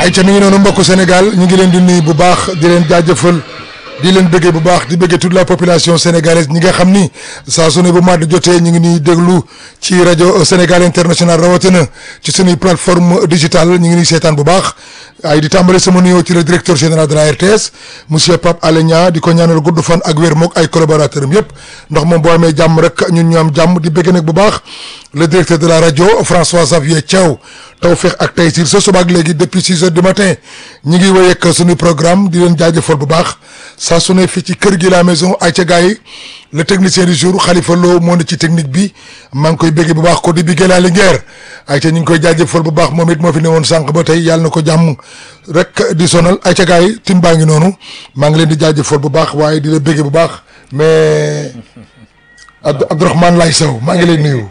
ay ca mi ngi noonu mbokku Sénégal ñu ngi leen di nuyu bu baax di leen jaajëfal di leen bëggee bu baax di bëggee toute la population sénégalaise ñi nga xam ni saa su ne bu mat jotee ñu ngi ñuy déglu ci rajo Sénégal international rawatina ci suñuy plateforme digitale ñu ngi ñuy seetaan bu baax ay di tàmbale sama nuyoo ci le directeur général de la RTS monsieur Pape Alé Niang di ko ñaanal gudd fan ak wér mook ay collaborateurs am yëpp ndax moom boo amee jàmm rek ñun ñu am jàmm di bëgg nag bu baax le directeur de la rajo François Xavier Thiaw Tawfekh ak Taysir sa suba ak léegi depuis six heures du matin ñi ngi wéy ak suñu programme di leen jaajëfal bu baax saa su ne fii ci kër gi la maison ay ca gars yi le technicien du jour Khalifa Lo moo ne ci technique bi maa ngi koy bëggee bu baax ko di biggee la Linguère ay ca ñu ngi koy jaajëfal bu baax moom it moo fi ne woon sànq ba tey yàlla na ko jàmm rek di sonal ay ca gars yi tim baa ngi noonu maa ngi leen di jaajëfal bu baax waaye di la bëggee bu baax mais Abdou Abdourahmane Lay Sow maa ngi lay nuyu.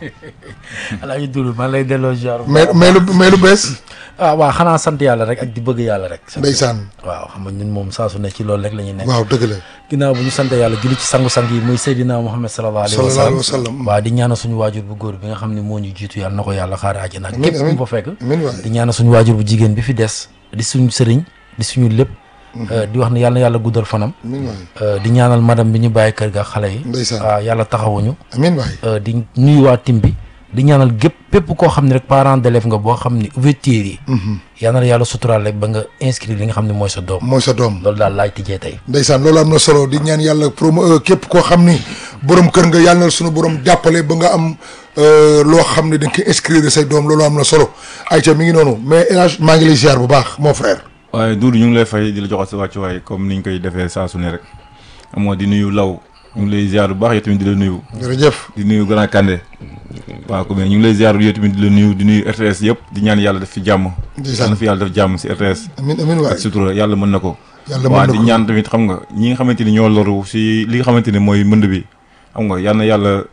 alaaji Doudou maa lay delloo ziar. mais mais lu mais lu bees. ah waaw xanaa sant yàlla rek ak di bëgg yàlla rek. ndeysaan. waaw xam nga ñun moom saa su ne ci loolu rek la ñuy nekk. waaw dëgg la. ginnaaw bu ñu sant yàlla julli ci sangu-sang yi muy Seydina Muhammad sallallahu alayhi wa sallallahu alayhi sallam wa sallam. waaw di ñaanal suñu waajur bu góor bi nga xam ne moo ñu jiitu yàlla na ko yàlla xaare àjjana ak Amiin, képp ku amiin. mu fa fekk amiin waay. di ñaanal suñu waajur bu jigéen bi fi des di suñu sëriñ di suñu lépp di wax ne yàlla na yàlla guddal fanam amiin waay. Euh, di ñaanal madame bi ñu bàyyi kër ga ak xale yi Ndeysaan. waaw yàlla taxawuñu amiin waay. Euh, di nuyu waa tim bi di ñaanal gépp pépp koo xam ne rek parent d'élève nga boo xam ne ouverture yi yal na la yàlla suturaal rek ba nga inscrire li nga xam ne mooy sa doom mooy sa doom. loolu daal laay tijjee tey ndeysaan loolu am na solo di ñaan yàlla promo képp koo xam ni borom kër nga yàlla na suñu borom jàppale ba nga am euh, loo xam ne da nga koy inscrire say doom loolu am na solo ayca mi ngi noonu mais El Hadj maa ngi lay ziar bu baax mon frère. waaye Doudou ñu ngi lay fay di la joxal sa wàccuwaay comme niñ koy defee saa su ne rek moo di nuyu law ñu ngi lay ziar bu baax yow tamit di la nuyu jërëjëf. di nuyu Grand Kandé waaw comme ñu ngi lay ziar yow tamit di la nuyu di nuyu RTS yëpp di ñaan yàlla def fi jàmm Ndeysaan. yàlla na fi yàlla def jàmm si RTS amiin amiin waay. ak sutura yàlla mën na ko yàlla mën waaw na di ko ñaan tamit xam nga ñi nga xamante ni ñoo loru si li nga xamante ni mooy mënd bi xam nga yal na yàlla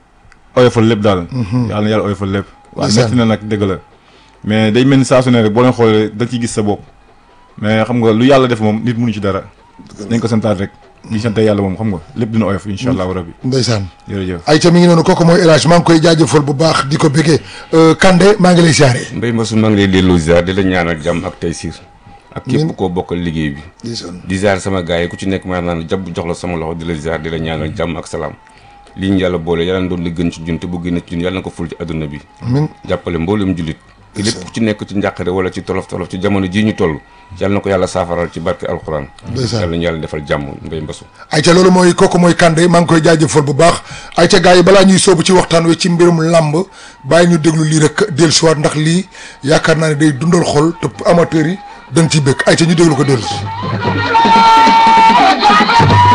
oyofal lépp daal yàlla na yàlla oyofal lépp waaw Ndeysaan. metti na nag dëgg la mais day mel ni saa su ne rek boo leen xoolee da ciy gis sa bopp mais xam nga lu yàlla def moom nit mënu ci dara nañ ko santaat rek di sante yàlla moom xam nga lépp dina oyof insha allahu rabbi ndeysaan. jërëjëf ayca mi ngi noonu kooku mooy El Hadj maa ngi koy jaajëfal bu baax di ko bëggee Kande maa ngi lay ziare. Mbaye Mbassou maa ngi lay delloo ziar di la ñaanal jàmm ak taysiir ak Amiin. képp koo bokkal liggéey bi ndeysaan. di ziar sama gars yi ku ci nekk maa naan jàpp jox la sama loxo di la ziar di la ñaanal jàmm ak salaam lii ñu yàlla boole yàlla na doon li gën ci jun te bu gën ci jun yàlla na ko ful ci adduna bi amiin jàppale mboolem jullit te lépp ku ci nekk ci njàqare wala ci tolof tolof ci jamono jii ñu toll yàlla na ko yàlla saafaral ci barke alxuraan Ndeysaan. yàlla ñu yàlla defal jàmm Mbaye Mbassou ayca loolu mooy kooku mooy Kande maa ngi koy jaajëfal bu baax ayca gars yi balaa ñuy soobu ci waxtaan wi ci mbirum làmb bàyyi ñu déglu lii rek dellusiwaat ndax lii yaakaar naa ne day dundal xol te amateurs yi dañ ciy bëgg ayca ñu déglu ko dellusi.